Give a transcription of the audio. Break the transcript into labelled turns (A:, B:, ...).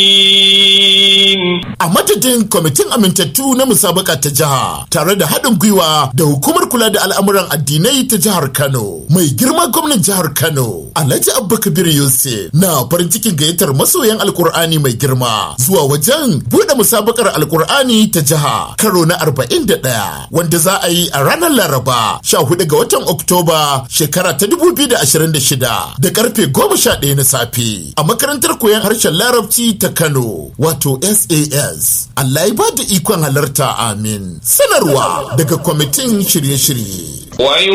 A: A madadin kwamitin amintattu na musabaka ta jiha tare da haɗin gwiwa da hukumar kula da al'amuran addinai ta jihar Kano. Mai girma gwamnan jihar Kano, Alhaji Abba Kabir Yusuf na farin cikin gayyatar masoyan Alkur'ani mai girma zuwa wajen buɗe musabakar Alkur'ani ta jiha karo na 41 wanda za a yi a ranar Laraba 14 ga watan Oktoba shekara ta 2026 da karfe 11 na safe a makarantar koyon harshen Larabci ta Kano wato SAS. Allah ya ba da ikon halarta amin. Sanarwa daga kwamitin shirye-shirye.